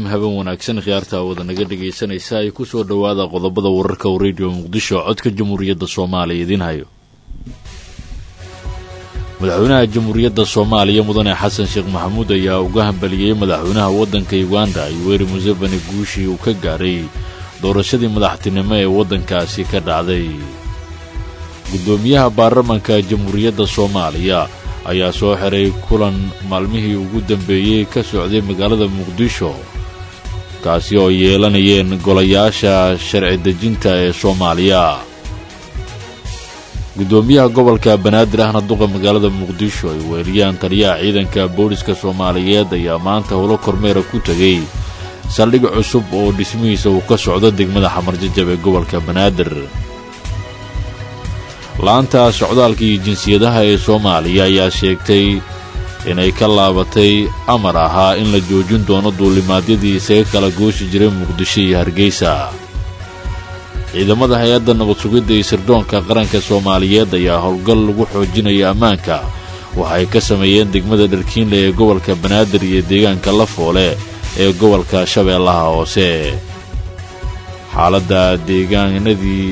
haben wanaagsan khiyaarta wada naga dhegaysanaysa ay ku soo dhowaada qodobada wararka u radio muqdisho codka jamhuuriyadda soomaaliya idiin hayo madaxweynaha jamhuuriyadda soomaaliya mudane xasan sheekh maxamuud ayaa uga hambaliyey madaxweynaha waddanka uganda yoweri museveni guushii uu ka gaaray doorashadii madaxtinimo ee waddankaasi ka dhacday guddoomiyaha baarlamanka jamhuuriyadda soomaaliya ayaa soo xiray kulan maalmihii ugu dambeeyey ka socday magaalada muqdisho kaasi oo yeelanayeen golayaasha sharci dejinta ee soomaaliya guddoomiyaha gobolka banaadir ahna duqa magaalada muqdisho ay weeliyaan taliyaha ciidanka booliska soomaaliyeed ayaa maanta howlo kormeera ku tegey saldhig cusub oo dhismihiisa uu ka socdo degmada xamarjajab ee gobolka banaadir la-anta socdaalka iyo jinsiyadaha ee soomaaliya ayaa sheegtay inay ka laabatay amar ahaa in la joojin doono duulimaadyadii isaga kala gooshi jiray muqdisho iyo hargeysa ciidamada hay-adda nabad sugidda iyo sirdoonka qaranka soomaaliyeed ayaa howlgal lagu xoojinaya ammaanka waxay ka sameeyeen degmada dharkiinle ee gobolka banaadir iyo deegaanka lafoole ee gobolka shabeellaha hoose xaaladda deegaanadii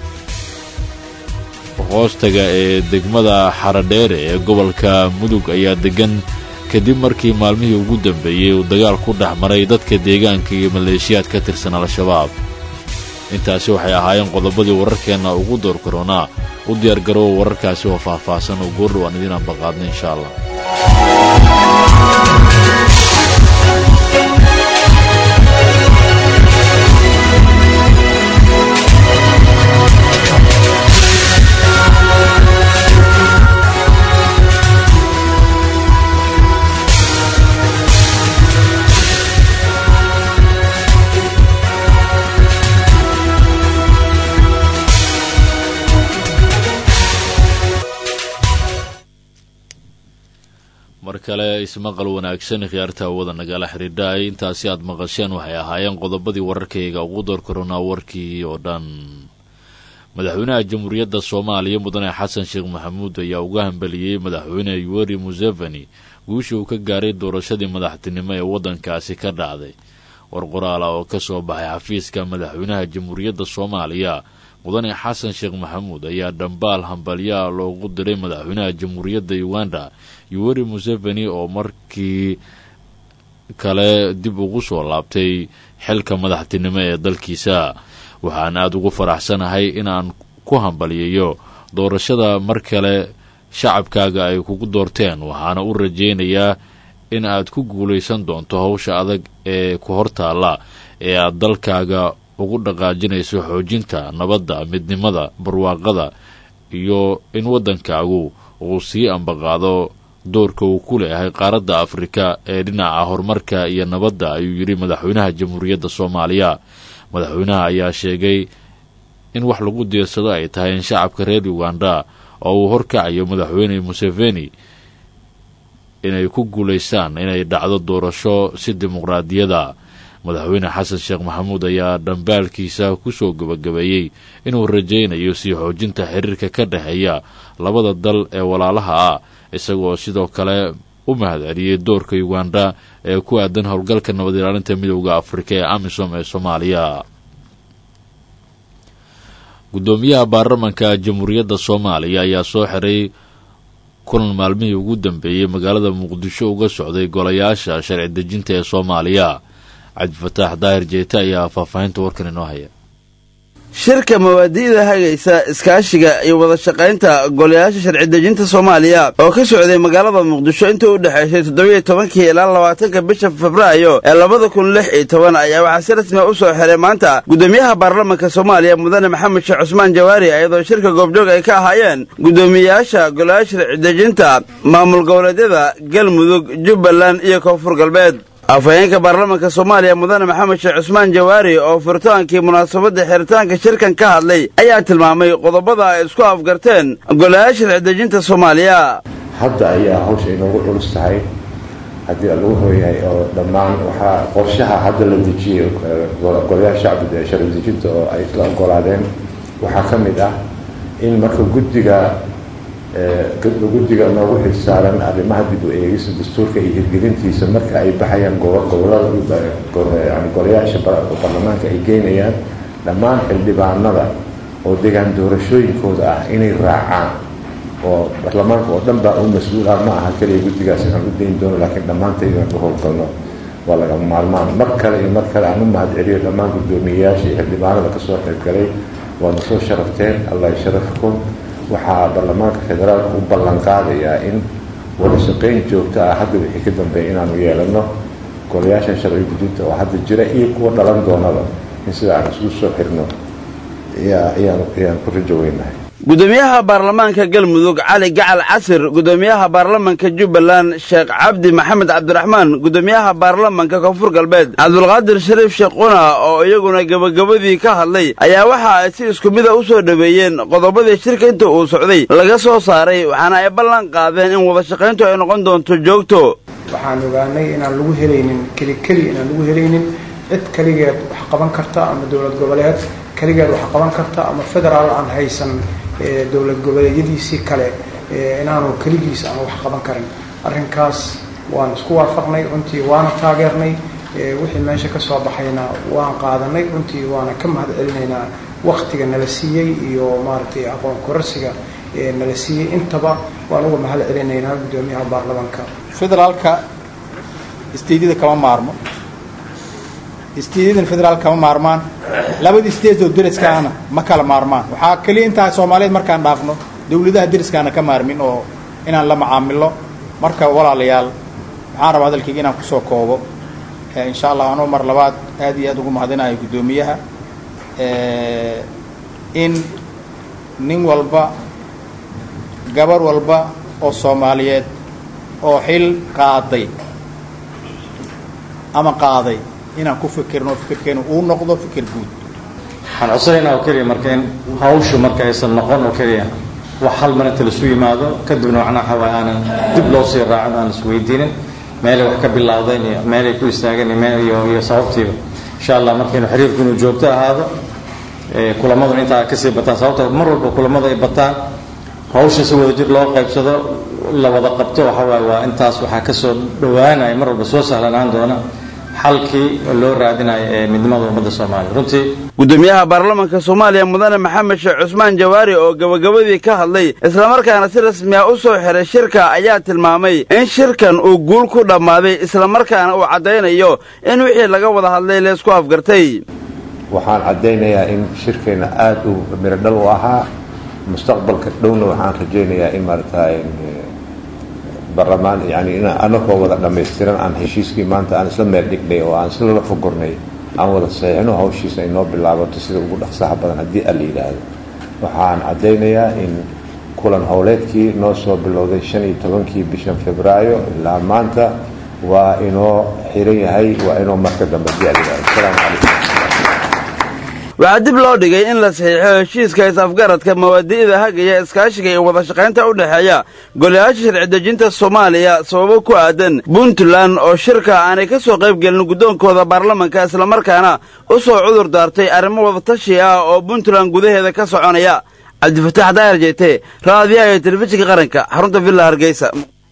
hoostaga ee degmada xaradheere ee gobolka mudug ayaa deggan kadib markii maalmihii ugu dambeeyey uu dagaal ku dhex maray dadka deegaanka iyo maleeshiyaad ka tirsan al-shabaab intaasi waxay ahaayeen qodobadii wararkeenna ugu door karoonaa u diyaargaroowa wararkaasi oo faahfaahsan oo goordhow aan idiin ambaqaadna insha allah mar kale ismaqal wanaagsan khiyaarta wada nagala xidhiidhaay intaasi aad maqasheen waxay ahaayeen qodobadii wararkayga ugu door karoonaa warkii oo dhan madaxweynaha jamhuuriyadda soomaaliya mudane xasan sheekh maxamuud ayaa uga hambaliyey madaxweyne yoweri museveni guushii uu ka gaaray doorashadii madaxtinimo ee waddankaasi ka dhacday war qoraal ah oo ka soo baxay xafiiska madaxweynaha jamhuuriyadda soomaaliya mudane xasan sheekh maxamuud ayaa dhambaal hambalyaa loogu diray madaxweynaha jamhuuriyadda uganda yoweri museveni oo markii kale dib ugu soo laabtay xilka madaxtinimo ee dalkiisa waxaan aada ugu faraxsanahay inaan ku hambaliyayo doorashada mar kale shacabkaaga ay kugu doorteen waxaana u rajaynayaa in aad ku guulaysan doonto howsha adag ee ku hortaalla ee aad dalkaaga ugu dhaqaajinayso xoojinta nabadda midnimada barwaaqada iyo in waddankaagu uu sii ambaqaado doorka uu ku leeyahay qaaradda afrika ee dhinaca horumarka iyo nabadda ayuu yidhi madaxweynaha jamhuuriyadda soomaaliya madaxweynaha ayaa sheegay in wax lagu diirsado ay tahay in shacabka reer uganda oo uu horkacayo madaxweyne museveni inay ku guulaystaan inay dhacdo doorasho si dimuqraadiyada madaxweyne xasan sheekh maxamuud ayaa dhambaalkiisa ku soo gebagabeeyey inuu rajaynayo sii xoojinta xiriirka ka dhexeeya labada dal ee walaalaha ah isagoo sidoo kale u mahad celiyey doorka uganda ee ku aadan howlgalka nabad ilaalinta midowda afrika ee amisom ee soomaaliya guddoomiyaha baarlamanka jamhuuriyadda soomaaliya ayaa soo xiray kulan maalmihii ugu dambeeyey magaalada muqdisho uga socday golayaasha sharci dejinta ee soomaaliya cabdifataax daahir jeete ayaa faahfaahinta warkan inoo haya shirka mawaadi'da hagaysa iskaashiga iyo wada shaqaynta golayaasha sharci dejinta soomaaliya oo ka socday magaalada muqdisho intii u dhexaysay toddobiiyo tobankii ilaa labaatanka bisha febraayo ee labada kun lix iyo toban ayaa waxaa si rasmiya u soo xiray maanta guddoomiyaha baarlamanka soomaaliya mudane maxamed sheekh cusmaan jawaari iyadoo shirka goobjoog ay ka ahaayeen guddoomiyayaasha golayaasha sharci dejinta maamul goboleedyada galmudug jubbaland iyo koonfur galbeed afhayeenka baarlamanka soomaaliya mudane maxamed sheekh cusmaan jawaari oo furitaankii munaasabadda xiritaanka shirkan ka hadlay ayaa tilmaamay qodobada ay isku afgarteen golayaasha sharcidejinta soomaaliya hadda ayaa hawsha inoogu culus tahay haddii lagu hooyahay oo dhammaan waxaa qorshaha hadda la dejiyey golayaasha sharci dejinta oo ay isla ogolaadeen waxaa ka mid ah in marka guddiga guddiga noogu xilsaaran arrimaha dib u eegista dastuurka iyo hirgelintiisa marka ay baxayaan gobolada yani golayaasha baarlamaanka ay geynayaan dhammaan xildhibaanada oo degaan doorashooyinkooda ah inay raacaan oo baarlamaanka oo dhan baa u mas-uul ah ma aha keliya guddigaas inaan u dayn doono laakiin dhammaanta inaan u howlgalno waa lagama maarmaan mar kale iyo mar kale aan u mahad celiyo dhammaan guddoomiyeyaasha iyo xildhibaanada kasoo qaybgalay waadna soo sharafteen allah sharafkum waxaa baarlamaanka federaalka u ballan qaadayaa in wada shaqayn joogto ah hadda wixii ka dambeeya inaanu yeelano golayaashan sharci gudinta oo hadda jira iyo kuwa dhalan doonaba in sida aan isugu soo xirno ayaan ku rajo weynahay gudoomiyaha baarlamaanka galmudug cali gacal casir gudoomiyaha baarlamanka jubbaland sheekh cabdi maxamed cabdiraxmaan gudoomiyaha baarlamanka koonfur galbeed cabdulqaadir shariif sheekhuna oo iyaguna gebagabadii ka hadlay ayaa waxa ay si isku mida u soo dhoweeyeen qodobadii shirka inta uu socday laga soo saaray waxaana ay ballan qaadeen in wada shaqayntu ay noqon doonto joogto waxaan ogaanay inaan lagu helaynin keli keli inaan lagu helaynin cid keligeed wax qaban karta ama dowlad goboleed keligeed wax qaban karta ama federaal aan haysan dowlad goboleedyadiisii kale inaanu keligiis aan wax qaban karin arrinkaas waan isku waafaqnay runtii waana taageernay wixii meesha ka soo baxayna waan qaadanay runtii waana ka mahad celinaynaa waktiga nala siiyey iyo maaragtay aqoon kororsiga nala siiyey intaba waan uga mahad celinaynaa guddoomiyaha baarlamaanka federaalka isteedyada kama maarmo isteedyadan federaal kama maarmaan labada state oo deriskaana ma kala maarmaan waxaa keliya intaa soomaaliyeed markaan dhaafno dawladaha deriskaana ka maarmin oo inaan la macaamilo marka walaalayaal waxaan rabaa hadalkayga inaan kusoo koobo insha allah anoo mar labaad aad iyo aad ugu mahadinayo guddoomiyaha in nin walba gabar walba oo soomaaliyeed oo xil qaaday ama qaaday inaan ku fikirno fikirkeenu uu noqdo fikir guud waxaan codsanaynaa oo keliya marka in hawshu marka aysan noqon oo keliya wax hal mar inta laisu yimaado kadibna macnaa waxa waaye aanan dib loo sii raacin aan isweydiinin meelay wax ka bilowdeen iyo meelay ku istaageen iyo meel iyo iyo sababtiiba insha allah marka inuu xiriirku inuu joogto ahaado kulamadu intaa kasii bataan sababta mar walba kulamadu ay bataan hawsha si wada jir loo qaybsado la wada qabto waxa waaye waa intaas waxaa kasoo dhowaanaya mar walba soo sahlanaan doona xalkii loo raadinayo ee midnimada ummadda soomaaliya runtii gudoomiyaha baarlamanka soomaaliya mudane maxamed sheekh cusmaan jawaari oo gebagabadii ka hadlay islamarkaana si rasmi ah u soo xiray shirka ayaa tilmaamay in shirkan uu guul ku dhammaaday islamarkaana uu caddaynayo in wixii laga wada hadlay leesku afgartay waxaan caddaynayaa in shirkeenna aada u mirodhal u ahaa mustaqbalka dhowna waxaan rajaynayaa in maaragtay barlamaan yani in anakoo wada dhammaystiran aan heshiiskii maanta aan isla meel dhignay oo aan isla la fogornay aan wada saxiixno hawshiisa ay noo bilaabato sida ugu dhaqsaha badan haddii alla yidhaahdo waxaan caddaynayaa in kulan howleedkii noo soo bilowday shan iyo tobankii bishan febraayo ilaa maanta waa inoo xiran yahay waa inoo marka dambe haddii alla yidhahdo asalaamu calaykum waxaa dib loo dhigay in la saxiixo heshiiska is-afgaradka mawaadi'da hagaya iskaashiga iyo wada shaqaynta u dhexeeya golayaasha sharci dejinta soomaaliya sababo ku aadan puntland oo shirka aanay ka soo qayb gelin guddoonkooda baarlamanka islamarkaana u soo cudur daartay arrimo wadatashi ah oo puntland gudaheeda ka soconaya cabdifataax daayar jeyte raadiyaha iyo telefishinka qaranka xarunta villa hargeysa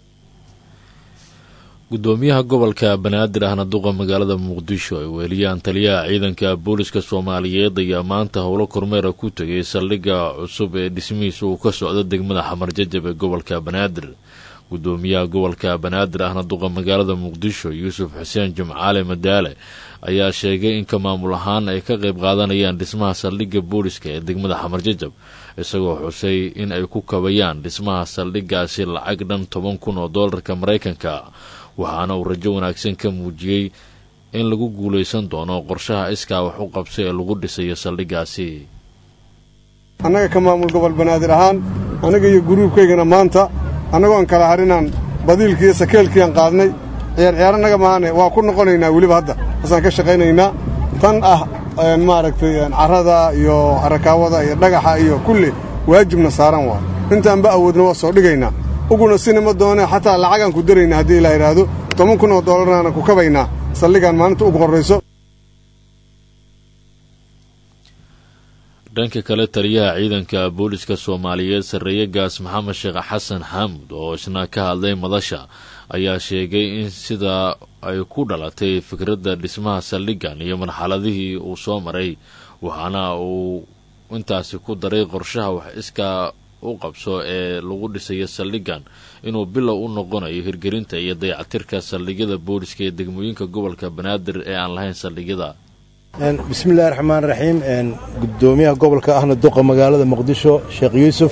gudoomiyaha gobolka banaadir ahna duqa magaalada muqdisho ay weeliyaan taliyaha ciidanka booliska soomaaliyeed ayaa maanta howlo kormeera ku tegay saldhigga cusub ee dhismihiisa uu ka socdo degmada xamar jajab ee gobolka banaadir gudoomiyaha gobolka banaadir ahna duqa magaalada muqdisho yuusuf xuseen jimcaale madaale ayaa sheegay in ka maamul ahaan ay ka qayb qaadanayaan dhismaha saldhigga booliska ee degmada xamar jajab isagoo xusay in ay ku kabayaan dhismaha saldhiggaasi lacag dhan toban kun oo doolarka maraykanka waxaana uu rajo wanaagsan ka muujiyey in lagu guulaysan doono qorshaha iskaa wax u qabsa ee lagu dhisayo saldhiggaasi annaga ka maamul gobol banaadir ahaan annaga iyo guruubkaygana maanta annagoon kala harinaan badiilkiiyo sakeelkiiaan qaadnay ciyaar ciyaar annaga maahane waa ku noqonaynaa weliba hadda hasaan ka shaqaynaynaa tan ah maaragtay carrada iyo arakaawada iyo dhagaxa iyo kulli waajibna saaran waa intaanba awoodna waa soo dhigaynaa uguna sinima doonee xataa lacagaan ku daraynaa haddii la yidhaahdo toban kun oo doolarnaana ku kabaynaa saldhigaan maalinta ugu horrayso dhanka kale taliyaha ciidanka booliska soomaaliyeed sarreeye gaas maxamed sheekh xasan xaamud oo isna ka hadlay madasha ayaa sheegay in sida ay ku dhalatay fikradda dhismaha saldhiggan iyo marxaladihii uu soo maray waxaana uu intaasi ku daray qorshaha wax iskaa u qabso ee lagu dhisayo saldhiggan inuu bilow u noqonayo hirgelinta iyo dayacatirka saldhigyada booliska ee degmooyinka gobolka banaadir ee aan lahayn saldhigyada bismillahi raxmaan raxiim gudoomiyaha gobolka ahna duqa magaalada muqdisho sheekh yuusuf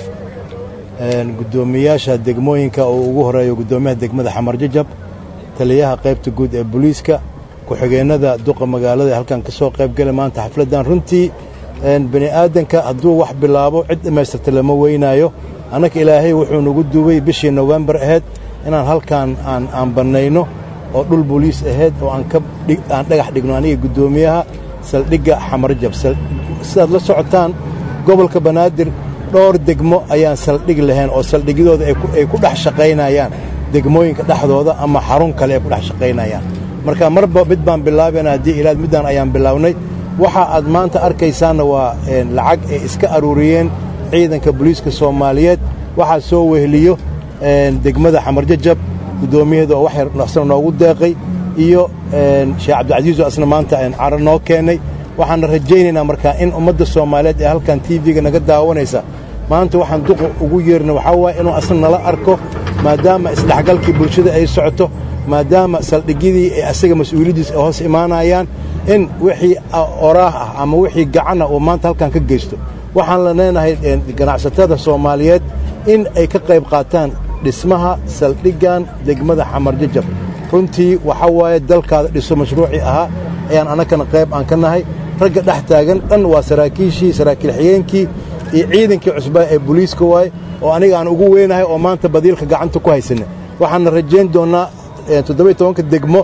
gudoomiyaasha degmooyinka oo ugu horeeyo gudoomiyaha degmada xamar jajab taliyaha qaybta guud ee booliiska ku-xigeennada duqa magaalada ee halkan ka soo qaybgala maanta xafladdan runtii bani aadanka hadduu wax bilaabo cid dhammaystirta lama weynaayo annaka ilaahay wuxuu nagu duubay bishii nowembar ahayd inaan halkaan aan bannayno oo dhul booliis ahayd oo aan dhagax dhigno aniga guddoomiyaha saldhigga xamarjab sidaad la socotaan gobolka banaadir dhowr degmo ayaan saldhig lahayn oo saldhigyadooda ay ku dhex shaqaynayaan degmooyinka dhexdooda ama xarun kale ay ku dhex shaqaynayaan marka marba mid baan bilaabayna haddii ilaad middaan ayaan bilaabnay waxa aad maanta arkaysaanna waa lacag ay iska aruuriyeen ciidanka booliiska soomaaliyeed waxaa soo weheliyo degmada xamarjajab guddoomiyaheeda oo wax yar asna noogu deeqay iyo sheekh cabdilcasiiso asna maanta caro noo keennay waxaanna rajaynaynaa markaa in ummadda soomaaliyeed ee halkan tv-ga naga daawanaysa maanta waxaan duqa ugu yeerna waxaa waaye inuu asna nala arko maadaama isdhexgalkii bulshada ay socoto maadaama saldhigyadii ee asaga mas-uuliyaddiis ay hoos imaanayaan in wixii oraah ah ama wixii gacan ah uu maanta halkan ka geysto waxaan la leenahay ganacsatada soomaaliyeed in ay ka qayb qaataan dhismaha saldhiggan degmada xamarjajab runtii waxaa waaye dalkaada dhiso mashruucii ahaa ayaan annakana qayb aan ka nahay ragga dhex taagan dhan waa saraakiishii saraakiil xigeenkii iyo ciidankii cusbaa ee booliiska waaye oo aniga aan ugu weynahay oo maanta badiilka gacanta ku haysanna waxaanna rajayn doonnaa toddobiy tobanka degmo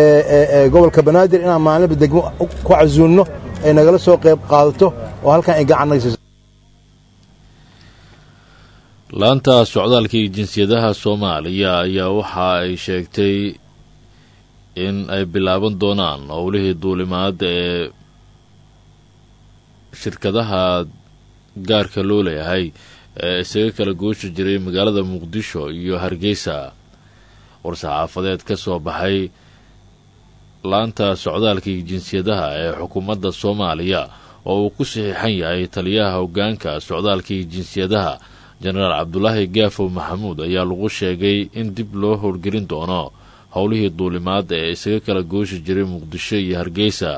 ee gobolka banaadir inaan maalinba degmo ku casuunno ay nagala soo qayb qaadato oo halkan ay gacan naga siiso laanta socdaalka iyo jinsiyadaha soomaaliya ayaa waxa ay sheegtay in ay bilaaban doonaan howlihii duulimaad ee shirkadaha gaarka loo leeyahay ee isaga kala gooshi jiray magaalada muqdisho iyo hargeysa war-saxaafadeed ka soo baxay laanta socdaalka iyo jinsiyadaha ee xukuumadda soomaaliya oo uu ku saxiixan yahay taliyaha hoggaanka socdaalka iyo jinsiyadaha jenaraal cabdulaahi gaafow maxamuud ayaa lagu sheegay in dib loo howlgelin doono howlihii duulimaad ee isaga kala gooshi jiray muqdisho iyo hargeysa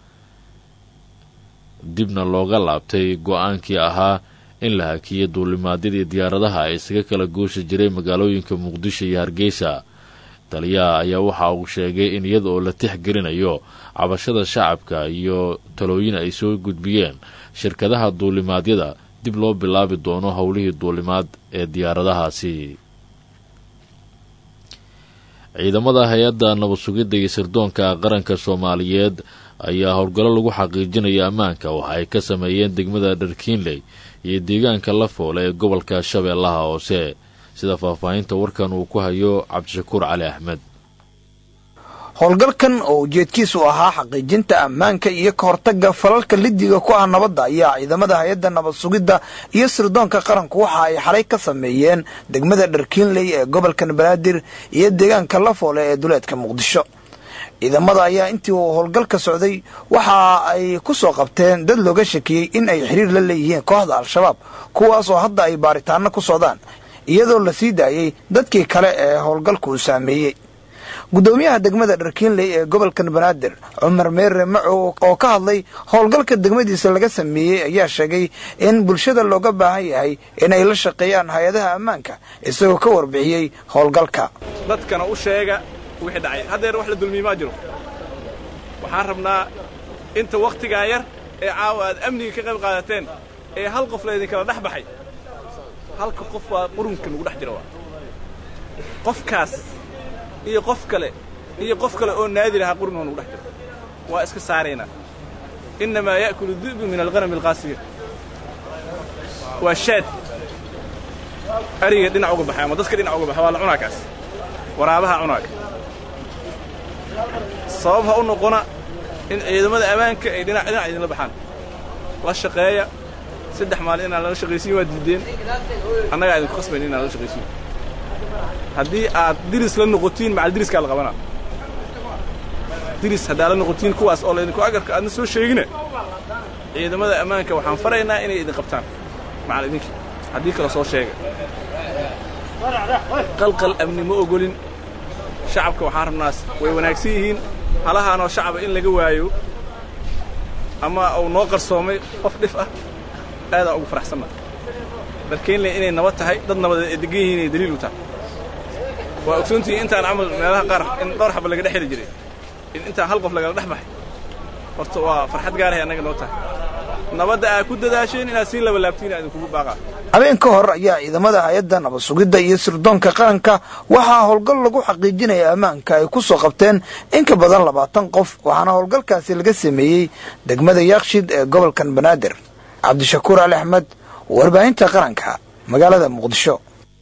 dibna looga laabtay go-aankii ahaa in la hakiyo duulimaadyadii diyaaradaha ee isaga kala gooshi jiray magaalooyinka muqdisho iyo hargeysa taliyaha ayaa waxa uu sheegay in iyada oo la tixgelinayo cabashada shacabka iyo talooyin ay soo gudbiyeen shirkadaha duulimaadyada dib loo bilaabi doono howlihii duulimaad ee diyaaradahaasi ciidamada hay-adda nabad sugidda iyo sirdoonka qaranka soomaaliyeed ayaa howlgallo lagu xaqiijinaya ammaanka waxa ay ka sameeyeen degmada dharkiinley iyo deegaanka lafoole ee gobolka shabeellaha hoose sida faahfaahinta warkan uu ku hayo cabdishakuur cali axmed howlgalkan oo ujeedkiisu ahaa xaqiijinta ammaanka iyo ka hortagga falalka lidiga ku ah nabadda ayaa ciidamada hay-adda nabad sugidda iyo sirdoonka qaranku waxa ay xalay ka sameeyeen degmada dharkiinley ee gobolkan banaadir iyo deegaanka lafoole ee duleedka muqdisho ciidamada ayaa intii uu howlgalka socday waxa ay ku soo qabteen dad looga shakiyey in ay xiriir la leeyihiin kooxda al-shabaab kuwaas oo hadda ay baaritaano ku socdaan iyadoo la sii daayey dadkii kale ee howlgalku uu saameeyey gudoomiyaha degmada dharkiinley ee gobolkan banaadir cumar meere macow oo ka hadlay howlgalka degmadiisa laga sameeyey ayaa sheegay in bulshada looga baahan yahay inay la shaqeeyaan hay-adaha ammaanka isagoo ka warbixiyey howlgalka dadkana u sheega wixii dhacay haddeer wax la dulmiye maa jiro waxaan rabnaa inta wakhtigaa yar ee caawa aad amniga ka qayb qaadateen ee hal qof laydinkala dhex baxay halka qof waa qurunka nagu dhex jira waa qofkaas iyo qof kale iyo qof kale oo naadi lahaa qurun oo nagu dhex jiro waa iska saaraynaa innamaa ya'kulu di'bu min alqanami alqaasiya waa shaad ariga dhinac uga baxay ama dadka dhinac uga baxay waa la cunaa kaas waraabaha cunaaga sabab ha u noqona in ciidamada ammaanka ay dhinac dhinac idinla baxaan la shaqeeya saddex maalin inaan lala shaqaysiin waa diideen annagaa idinku khasbayn inaan lala shaqaysiin haddii aad diris la noqotiin macal diriskaa la qabanaa diris haddaa la noqotiin kuwaas oo laydinku agarka aadna soo sheegine ciidamada ammaanka waxaan faraynaa inay idin qabtaan macal idinkii haddii kale soo sheega qalqal amni ma ogolin shacabka waxaan rabnaas way wanaagsan yihiin halahaanoo shacaba in laga waayo ama uu noo qarsoomay qof dhif ah aadaan ugu faraxsanna darkeenle inay nabad tahay dad nabadeed ay degan yihiin inay daliil u tahay waa ogsoontihiin intaan camal meelaha qaar in dhowr xaba laga dhex heli jiray in intaan hal qof lagala dhex baxay horta waa farxad gaarahay annaga noo tahay nabadda aad ku dadaasheen inaad sii labalaabtiin aa idinkugu baaqaa habeen ka hor ayaa ciidamada hay-adda nabad sugidda iyo sirdoonka qaranka waxaa howlgal lagu xaqiijinaya ammaanka ay ku soo qabteen in ka badan labaatan qof waxaana howlgalkaasi laga sameeyey degmada yaakshid ee gobolkan banaadir cabdishakuur ali axmed warbaahinta qaranka magaalada muqdisho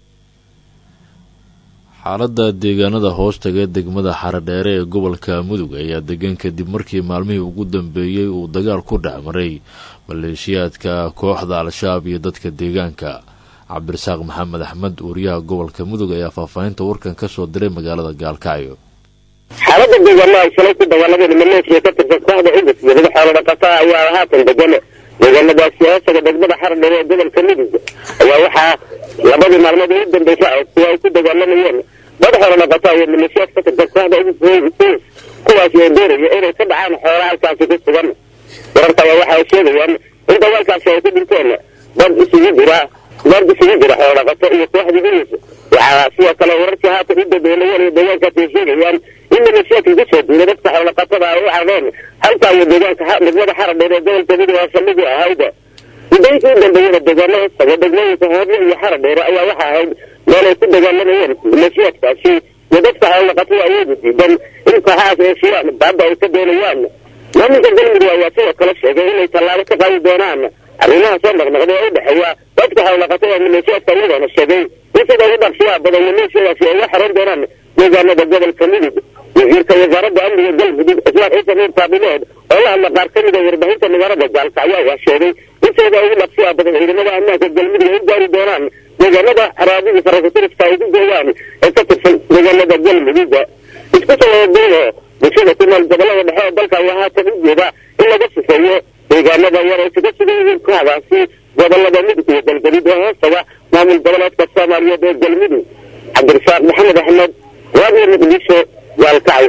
xaaladda deegaanada hoostaga degmada xaradheere ee gobolka mudug ayaa degan kadib markii maalmihii ugu dambeeyey uu dagaal ku dhex maray maleeshiyaadka kooxda al-shabaab iyo dadka deegaanka cabdirasaaq maxamed axmed uuriyaha gobolka mudug ayaa faahfaahinta warkan ka soo diray magaalada gaalkacyo xaalada deegaano ay shalay ku dagaalameen maleeshiya ka tirsan kooxda cudus iyo madax xoolo dhaqataa ayaa haatan degan deegaanadaasi hoosaga degmada xaradheere ee gobolka mudug ayaa waxaa labadii maalmood ugu dambaysa kuwa ay ku dagaalamayeen dad xoolo dhaqataa iyo maleeshiyaad ka tirsan kooxda cudus kuwaasi oo doonaya inay ka dhacaan xoola halkaasi ku sugan wararka ayaa waxa ay sheegayaan in dagaalkaasi ay ku dhinteen dad isugu jira dad isugu jira xoolo dhaqato iyo kooxda cudus waxaa sidoo kale wararkii haatan u dambeeyeen iyo deegaankaasi ay sheegayaan in maleeshiyaadka kusoo duulay dadka xoolo dhaqatada ay u cadeen halkaa iyo deegaanka degmada xaradheer ee gobolka mudug oo saldhigii ahayd muddooyinkii u dambeeyada deegaano hoostaga degmooyinka hoorle iyo xaradheere ayaa waxa ahayd meel ay ku dagaalamayeen maleeshiyaadkaasi iyo dadka xoolo dhaqatada awoodi diidan in kooxahaas ay shiraan baaba ay ka doonayaan maamulka galmudug ayaa sidoo kale sheegay inay tallaabo ka qaadi doonaan arrimaha soo noqnoqda ee u dhexeeya dadka xoolo dhaqatada maleeshiyaadka iyagoona sheegay in sida ugu dhaqsiyaha badan maleeshiyadaasi ay uga xaran doonaan deegaanada gobolka mudug wasiirka wasaaradda amniga galmudug islaan ciise nuur taabileed oo la hadla qaar ka mid a warbaahinta magaalada gaalkacyo ayaa sheegay in sida ugu dhaqsiyaha badan ciidamada ammaanka galmudug ay u gaari doonaan deegaanada araabida farakutiriska ay ku gooyaan ee ka tirsan deegaanada galmudug isku tawaduuno bulshada ku nool gobolada dhexe ee dalka ayaa haatan u jeeda in laga sifeeyo deegaanada yar ay kaga sugan yihiin kooxdaasi gobolada mudug iyo galgaduud ee hoostaga maamul goboleedka soomaaliyeed ee galmudug cabdirasaaq maxamed axmed radio muqdisho gaalkacyo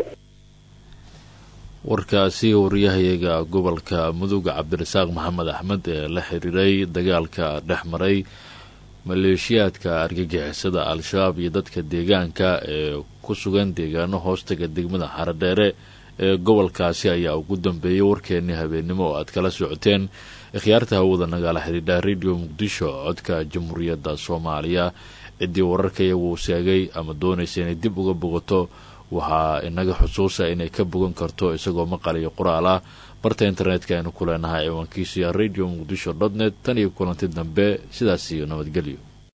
warkaasi wariyahayaga gobolka mudug cabdirasaaq maxamed axmed ee la xiriiray dagaalka dhex maray maleeshiyaadka argagixisada al-shabaab iyo dadka deegaanka ee ku sugan deegaano hoostaga degmada xaradheere ee gobolkaasi ayaa ugu dambeeyay warkeenii habeennimo oo aad kala socoteen ikhyaarta hawada nagala xidhiidha radio muqdisho codka jamhuuriyadda soomaaliya ciddii wararka iyagu uu sheegay ama doonaysa inay dib uga bogato waxaa inaga xusuusa inay ka bogan karto isagoo maqal iyo qoraal ah barta internetka aynu ku leenahay ciwaankiisuya radio muqdisho dot net tan iyo kulanti dambe sidaas iyo nabadgelyo